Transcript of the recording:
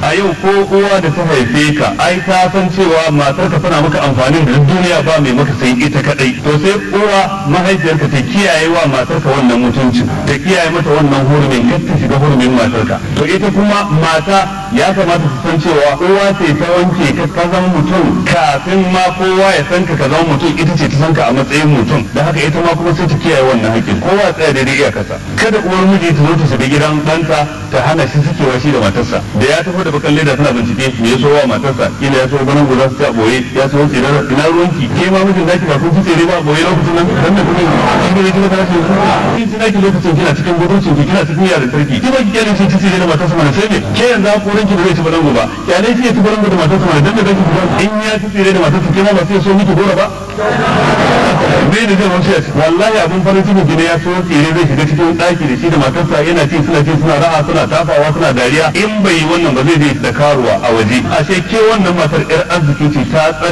a yau ko uwa da ta haife ka ai ta san cewa matar ka tana maka amfanin da duniya ba mai maka sai ita kadai to sai uwa mahaifiyarka ta kiyaye wa matar ka wannan mutuncin ta kiyaye mata wannan hurumin kar ta shiga hurumin matar ka to ita kuma mata ya kamata su san cewa uwa ce ta wanke ka ka zama mutum kafin ma kowa ya san ka ka zama mutum ita ce ta san ka a matsayin mutum da haka ita ma kuma sai ta kiyaye wannan haƙƙin kowa ya tsaya daidai iyakarsa kada uwar miji ta zo ta shiga gidan ɗanta ta hana shi sakewa shi da matarsa da ya tafi da bakan leda tana bincike me ya so wa matarsa kila ya so ganin guda su ta boye ya so tsere ina ruwanki ke ma mijin zaki ba kun ci tsere ba boye lokacin nan dan da kuma shi ne kika tashi kin ji naki lokacin kina cikin guduncin ki kina cikin yaran sarki ki ba ki kyale shi ci tsere da matarsa mana sai ne ke yanzu ko ranki ba zai ci balangu ba kyale shi ya ci balangu da matarsa mana dan da zaki in ya ci tsere da matarsa ke ma ba sai so miki gora ba me da zai wuce wallahi abun farin ciki gine ya so tsere zai shiga cikin daki da shi da matarsa yana ci suna ci suna raha suna tafawa suna dariya in bai yi wannan ba zai je da karuwa a waje ashe ke wannan matar yar arziki ce ta tsare